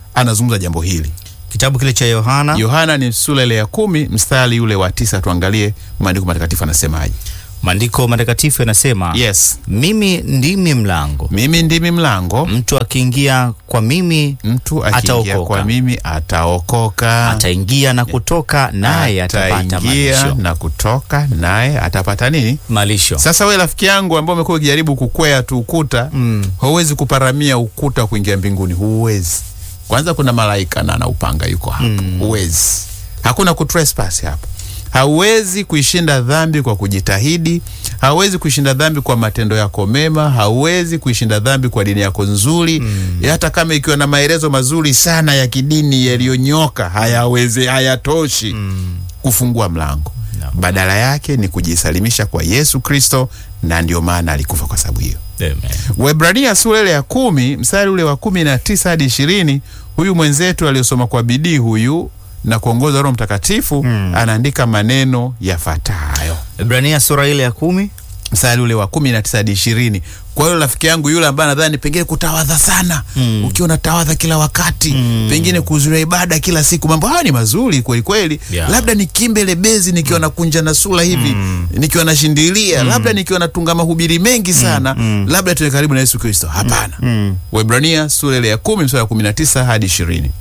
anazungumza jambo hili. Kitabu kile cha Yohana Yohana ni sura ile ya kumi mstari ule wa tisa. Tuangalie maandiko matakatifu anasemaje. maandiko matakatifu yanasema Yes, mimi ndimi mlango, mimi ndimi mlango, mtu akiingia kwa mimi mtu akiingia Ataokoka. kwa mimi ataokoka, ataingia na kutoka, naye atapata ataingia malisho. na kutoka, naye atapata nini? Malisho. Sasa we rafiki yangu ambao umekuwa ukijaribu kukwea tu ukuta Mm. huwezi kuparamia ukuta wa kuingia mbinguni, huwezi. Kwanza kuna malaika na ana upanga yuko hapo, huwezi. Hakuna kutrespass hapo. Hauwezi kuishinda dhambi kwa kujitahidi, hauwezi kuishinda dhambi kwa matendo yako mema, hauwezi kuishinda dhambi kwa dini yako nzuri. Hata kama ikiwa na maelezo mazuri sana ya kidini yaliyonyoka, hayawezi, hayatoshi kufungua mlango. No. Badala yake ni kujisalimisha kwa Yesu Kristo, na ndio maana alikufa kwa sababu hiyo. Amen. Waebrania sura ile ya kumi mstari ule wa kumi na tisa hadi ishirini huyu mwenzetu aliyosoma kwa bidii huyu na kuongoza Roho Mtakatifu anaandika maneno yafuatayo, Ibrania sura ile ya kumi mstari ule wa kumi na tisa hadi ishirini. Kwa hiyo rafiki yangu yule ambaye nadhani pengine kutawadha sana Mm. ukiwa unatawadha kila wakati pengine kuhudhuria ibada kila siku, mambo haya ni mazuri kweli kweli. Yeah. Labda nikimbe lebezi nikiwa nakunja na sura hivi nikiwa nashindilia, labda nikiwa natunga mahubiri mengi sana, labda tuwe karibu na Yesu Kristo. Hapana. Waebrania sura ile ya kumi mstari wa kumi na tisa hadi ishirini.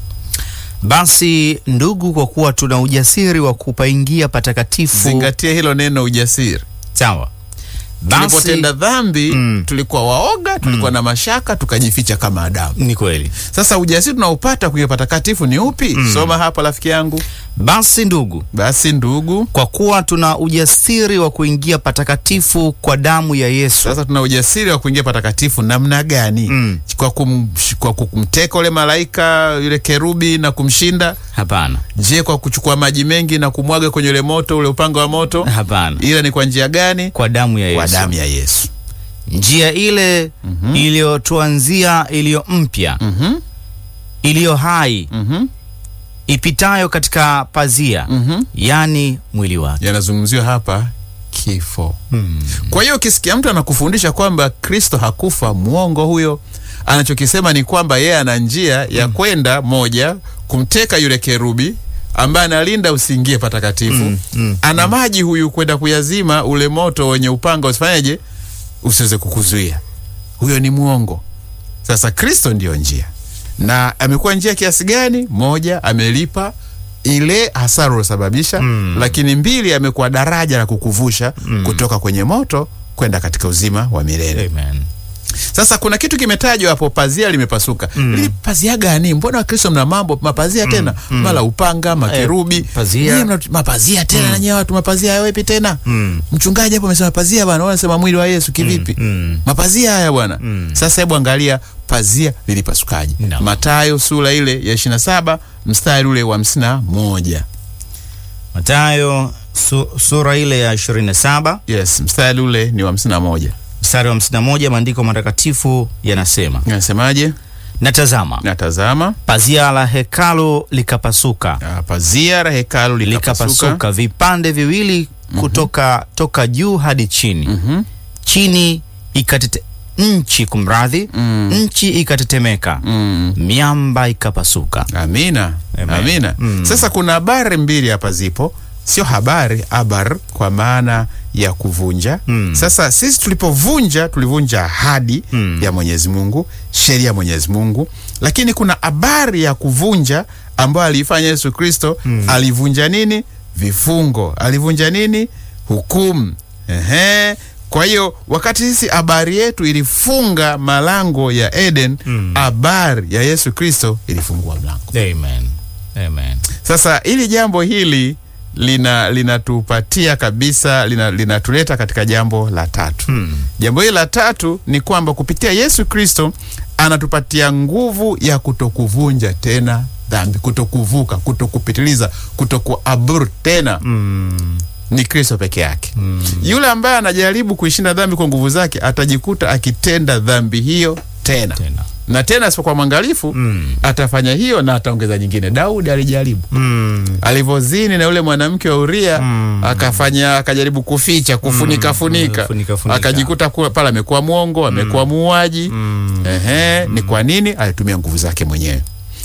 Basi ndugu, kwa kuwa tuna ujasiri wa kupaingia patakatifu. Zingatia hilo neno ujasiri. Sawa. Basi Tulipotenda dhambi Mm. tulikuwa waoga, tulikuwa na mashaka, tukajificha kama Adamu. ni kweli. Sasa ujasiri tunaopata kuingia patakatifu ni upi? Soma hapa rafiki yangu. Basi ndugu, Basi ndugu, kwa kuwa tuna ujasiri wa kuingia patakatifu kwa damu ya Yesu. sasa tuna ujasiri wa kuingia patakatifu namna gani? Mm. Kwa, kum, kwa kumteka ule malaika yule kerubi na kumshinda? Hapana, Je, kwa kuchukua maji mengi na kumwaga kwenye ule moto, ule upanga wa moto? hapana, Ila ni kwa njia gani? kwa damu ya Kwa Yesu. damu ya Yesu. Njia ile iliyotuanzia, iliyo mpya, Mhm, iliyo hai, mhm, ipitayo katika pazia, mhm. yani mwili wake. Yanazungumziwa hapa kifo. Kwa hiyo ukisikia mtu anakufundisha kwamba Kristo hakufa, mwongo huyo. Anachokisema ni kwamba yeye ana njia ya kwenda moja, kumteka yule kerubi ambaye analinda usiingie patakatifu. ana maji huyu kwenda kuyazima ule moto wenye upanga usifanyeje, usiweze kukuzuia. Huyo ni mwongo. Sasa Kristo ndiyo njia, na amekuwa njia kiasi gani? Moja, amelipa ile hasara uliosababisha, lakini mbili, amekuwa daraja la kukuvusha kutoka kwenye moto kwenda katika uzima wa milele. Amen. Sasa kuna kitu kimetajwa hapo, pazia limepasuka. Ili pazia gani? Mbona Wakristo mna mambo mapazia tena, mara upanga, makerubi, Eh, pazia. Nyie mna mapazia tena na nyewe watu mapazia yawepi tena? Mm. Mchungaji hapo amesema pazia bwana, wanasema mwili wa Yesu kivipi? Mm. Mapazia haya bwana. Sasa hebu angalia pazia lilipasukaje. No. Mathayo sura ile ya 27 mstari ule wa 51. Mathayo su, sura ile ya 27 Yes, mstari ule ni wa 51. mstari wa 51, maandiko matakatifu yanasema, Nasemaje? na tazama, Natazama pazia la hekalu likapasuka, ah, pazia la hekalu likapasuka. likapasuka vipande viwili kutoka toka juu hadi chini, Mhm. chini ikatete nchi, kumradhi, Mm. nchi ikatetemeka, Mm. miamba ikapasuka. Amina, Amen. amina. Mm. Sasa kuna habari mbili hapa zipo, sio habari, abar kwa maana ya kuvunja. Mm. Sasa sisi tulipovunja, tulivunja ahadi Mm. ya Mwenyezi Mungu, sheria ya Mwenyezi Mungu, lakini kuna habari ya kuvunja ambayo aliifanya Yesu Kristo. Alivunja nini? Vifungo. Alivunja nini? Hukumu. Ehe. Kwa hiyo wakati sisi habari yetu ilifunga malango ya Eden, habari ya Yesu Kristo ilifungua mlango. Amen. Amen. Sasa hili jambo hili lina linatupatia kabisa lina- linatuleta katika jambo la tatu. Hmm. Jambo hili la tatu ni kwamba kupitia Yesu Kristo anatupatia nguvu ya kutokuvunja tena dhambi, kutokuvuka, kutokupitiliza, kutokuabur tena Mm. ni Kristo peke yake. Yule ambaye anajaribu kuishinda dhambi kwa nguvu zake atajikuta akitenda dhambi hiyo tena Tena. na tena asipokuwa mwangalifu Mm. atafanya hiyo na ataongeza nyingine. Daudi alijaribu Mm. alivyozini na yule mwanamke wa Uria Mm. akafanya akajaribu kuficha kufunika funika, funika, funika. akajikuta kuwa pale amekuwa mwongo amekuwa muuaji. Mm. Ehe, ni kwa nini? Alitumia nguvu zake mwenyewe.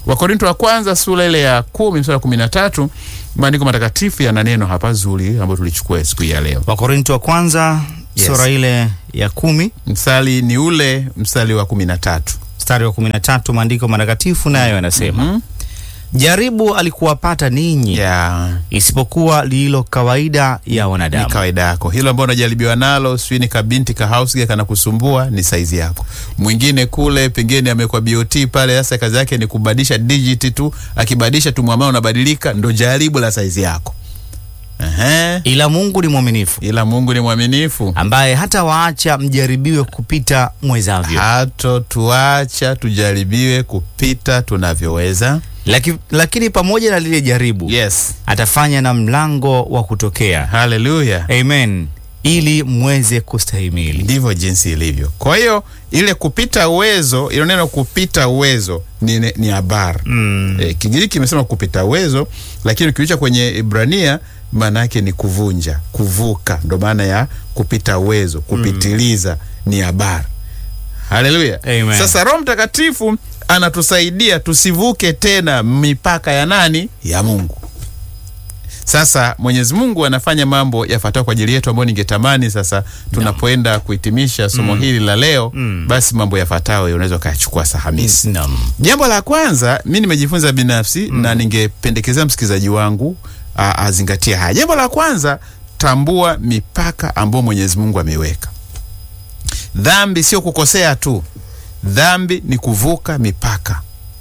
Wakorinto wa kwanza sura ile ya kumi mstari wa kumi na tatu maandiko matakatifu yana neno hapa zuri ambayo tulichukua siku hii ya leo. Wakorinto wa kwanza Yes. sura ile ya kumi Mstari ni ule mstari wa kumi na tatu. mstari wa kumi na tatu maandiko matakatifu nayo yanasema Mhm. jaribu alikuwapata ninyi Ya, isipokuwa lililo kawaida ya ni wanadamu. kawaida yako hilo ambao unajaribiwa nalo, sijui ni kabinti ka house girl kanakusumbua, ni saizi yako. Mwingine kule pengine amekuwa BOT pale, sasa kazi yake ni kubadilisha digit tu, akibadilisha tu mwamao unabadilika, ndo jaribu la saizi yako. Ehe. Ila Mungu ni mwaminifu Ila Mungu ni mwaminifu, ambaye hata waacha mjaribiwe kupita mwezavyo, hato tuacha tujaribiwe kupita tunavyoweza. Laki, lakini pamoja na lile jaribu Yes, atafanya na mlango wa kutokea. haleluya. Amen, ili mweze kustahimili. Ndivyo jinsi ilivyo. Kwa hiyo ile kupita uwezo, ilo neno kupita uwezo ni, ni, ni abar Mm. e, Kigiriki kimesema kupita uwezo, lakini ukiucha kwenye Ibrania maana yake ni kuvunja, kuvuka, ndo maana ya kupita uwezo, kupitiliza ni abar. Haleluya. Amen. Sasa Roho Mtakatifu anatusaidia tusivuke tena mipaka ya nani? Ya Mungu. Sasa Mwenyezi Mungu anafanya mambo yafuatayo kwa ajili yetu ambayo ningetamani sasa tunapoenda kuhitimisha somo hili la leo Mm. basi mambo yafuatayo unaweza ukayachukua Sahamisi. Naam. Jambo la kwanza mi nimejifunza binafsi na ningependekezea msikilizaji wangu a- azingatie haya. Jambo la kwanza, tambua mipaka ambayo Mwenyezi Mungu ameiweka. Dhambi sio kukosea tu, dhambi ni kuvuka mipaka.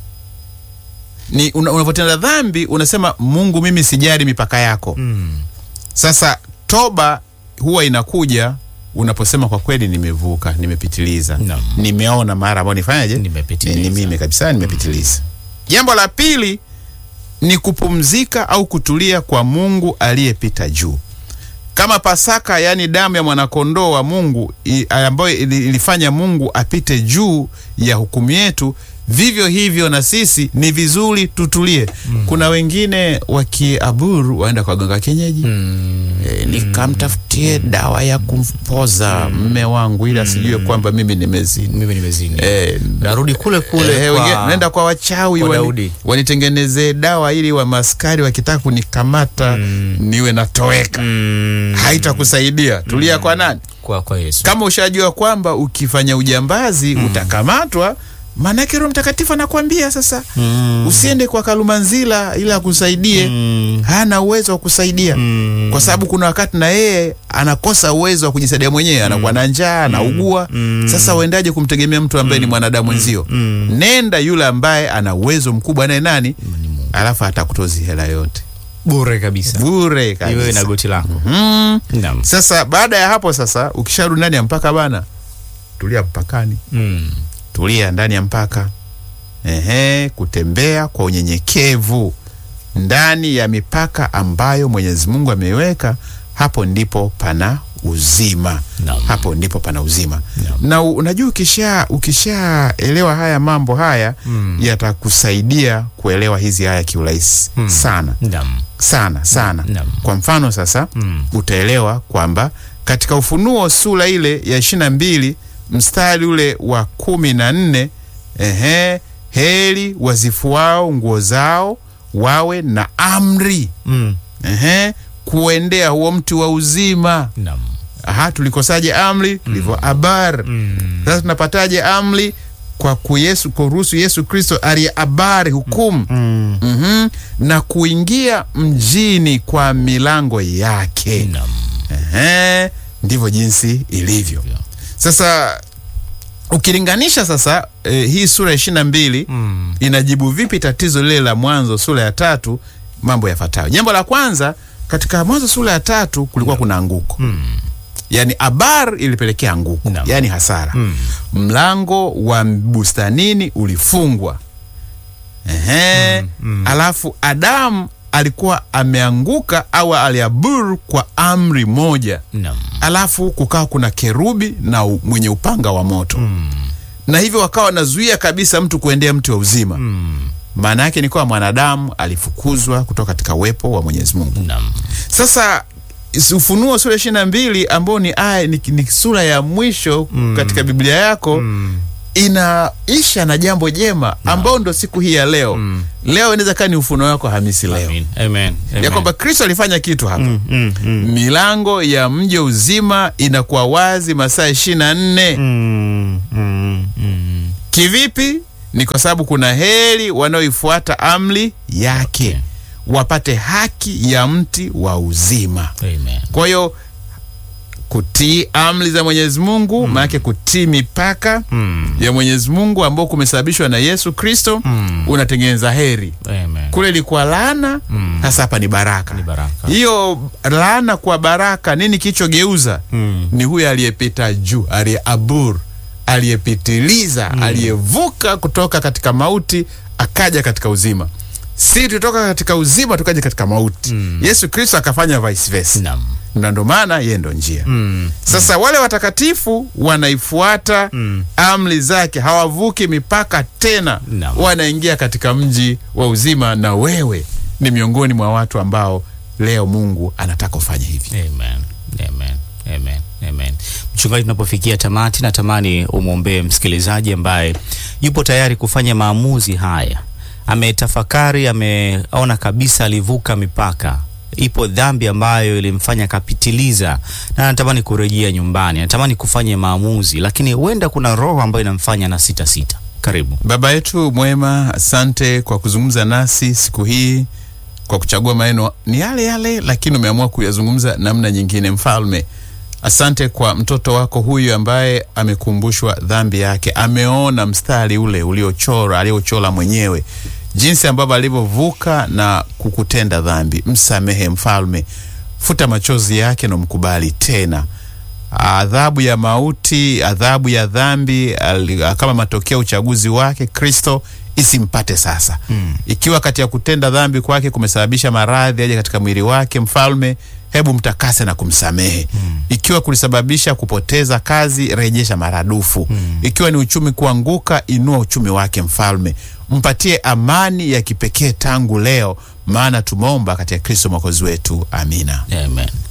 Ni una- unapotenda dhambi unasema, Mungu, mimi sijali mipaka yako. Mm. Sasa toba huwa inakuja unaposema kwa kweli, nimevuka, nimepitiliza, Naam. nimeona mara ambayo nifanyaje, Nimepitiliza. ni mimi kabisa, nimepitiliza. Jambo la pili ni kupumzika au kutulia kwa Mungu aliyepita juu, kama Pasaka, yaani damu ya mwanakondoo wa Mungu i- ambayo ili- ilifanya Mungu apite juu ya hukumu yetu. Vivyo hivyo na sisi ni vizuri tutulie. Kuna wengine wakiaburu waenda kwa ganga kienyeji Mm. e, nikamtafutie dawa ya kumpoza mme wangu ili asijue kwamba mimi nimezini. Mimi nimezini. E, Narudi kule kule Eh, kwa- wengine naenda kwa wachawi kwa wani- Daudi. wanitengenezee dawa ili wa maskari wakitaka kunikamata niwe natoweka. Mm. Haitakusaidia. Tulia kwa nani? kwa, kwa Yesu. Kama ushajua kwamba ukifanya ujambazi utakamatwa, maanake Roho Mtakatifu anakwambia sasa Mm. usiende kwa Kalumanzila ili akusaidie. Mm. Hana uwezo wa kusaidia Mm. kwa sababu kuna wakati na yeye anakosa uwezo wa kujisaidia mwenyewe, anakuwa na njaa, anaugua. Sasa uendaje kumtegemea mtu ambaye ni mwanadamu mwenzio? Nenda yule ambaye ana uwezo mkubwa, naye nani, alafu atakutozi hela yote Bure kabisa. bure Iwe na kabisa. goti lako. Mm. Naam. Sasa baada ya hapo sasa, ukisharudi ndani ya mpaka bana, tulia mpakani, Mm. tulia ndani ya mpaka. Ehe, kutembea kwa unyenyekevu ndani ya mipaka ambayo Mwenyezi Mungu ameiweka, hapo ndipo pana uzima. Naam. Hapo ndipo pana uzima. Naam. Na u- unajua ukisha ukishaelewa haya mambo haya Mm. yatakusaidia kuelewa hizi haya kiurahisi Mm. sana Naam. sana sana. Naam. Kwa mfano sasa Mm. utaelewa kwamba katika Ufunuo sura ile ya ishirini na mbili mstari ule wa kumi na nne ehe, heri wazifuao nguo zao wawe na amri Mm. ehe, kuendea huo mti wa uzima. Naam. Aha, tulikosaje amri? Tulivyo abar. Mm. Sasa tunapataje amri? Kwa kuyesu, kuruhusu Yesu Kristo aliye abari hukumu Mm. Mhm. na kuingia mjini kwa milango yake. Naam. Ehe, ndivyo jinsi ilivyo. Sasa ukilinganisha sasa eh, hii sura ya ishirini na mbili Mm. inajibu vipi tatizo lile la Mwanzo sura ya tatu? Mambo yafuatayo. Jambo la kwanza, katika Mwanzo sura ya tatu kulikuwa kuna anguko Mm. yaani abar ilipelekea anguko Naam. yaani hasara Mm. mlango wa bustanini ulifungwa Ehe. Mm, mm. alafu Adamu alikuwa ameanguka au aliaburu kwa amri moja Naam. alafu kukawa kuna kerubi na u, mwenye upanga wa moto Mm. na hivyo wakawa wanazuia kabisa mtu kuendea mti wa uzima Mm. maana yake ni kuwa mwanadamu alifukuzwa kutoka katika uwepo wa Mwenyezi Mungu Naam. sasa is- Ufunuo sura ishirini na mbili ambao ni aya ni, ni sura ya mwisho Mm. katika Biblia yako Mm. inaisha na jambo jema ambao ndo siku hii ya leo leo inaweza kaa ni ufuno wako hamisi leo Amen. Amen. Amen. ya kwamba kristo alifanya kitu hapa Mm, mm, mm. milango ya mji uzima inakuwa wazi masaa ishirini na nne Mm, mm, mm. kivipi ni kwa sababu kuna heri wanaoifuata amri yake Okay. wapate haki ya mti wa uzima Amen. kwa hiyo kutii amri za mwenyezi mungu maanake kutii mipaka Mm, ya mwenyezi mungu ambao kumesababishwa na yesu kristo Mm. unatengeneza heri Amen. kule ilikuwa laana Mm. sasa hapa ni baraka Ni baraka. hiyo laana kwa baraka nini kilichogeuza Mm. ni huyo aliyepita juu aliyeabur aliyepitiliza aliyevuka kutoka katika mauti akaja katika uzima si tutoka katika uzima tukaja katika mauti yesu kristo akafanya vice versa Naam. na ndo maana yeye ndo njia Mm. sasa wale watakatifu wanaifuata Mm. amri zake hawavuki mipaka tena Naam. wanaingia katika mji wa uzima na wewe ni miongoni mwa watu ambao leo mungu anataka ufanye hivi Amen. Amen. Amen. Amen. Mchungaji, tunapofikia tamati, natamani umwombee msikilizaji ambaye yupo tayari kufanya maamuzi haya. Ametafakari, ameona kabisa alivuka mipaka, ipo dhambi ambayo ilimfanya akapitiliza, na anatamani kurejea nyumbani, anatamani kufanya maamuzi, lakini huenda kuna roho ambayo inamfanya na sita sita. Karibu. baba yetu mwema asante kwa kuzungumza nasi siku hii kwa kuchagua maneno ni yale yale lakini umeamua kuyazungumza namna nyingine mfalme asante kwa mtoto wako huyu ambaye amekumbushwa dhambi yake ameona mstari ule uliochora aliochora mwenyewe jinsi ambavyo alivyovuka na kukutenda dhambi msamehe mfalme futa machozi yake na mkubali tena adhabu ya mauti, adhabu ya dhambi ali- kama matokeo ya uchaguzi wake Kristo isimpate sasa. Mm. Ikiwa kati ya kutenda dhambi kwake kumesababisha maradhi aje katika mwili wake, mfalme, hebu mtakase na kumsamehe. Mm. Ikiwa kulisababisha kupoteza kazi, rejesha maradufu. Mm. Ikiwa ni uchumi kuanguka, inua uchumi wake, mfalme, mpatie amani ya kipekee tangu leo, maana tumeomba katika Kristo mwokozi wetu, amina. Amen.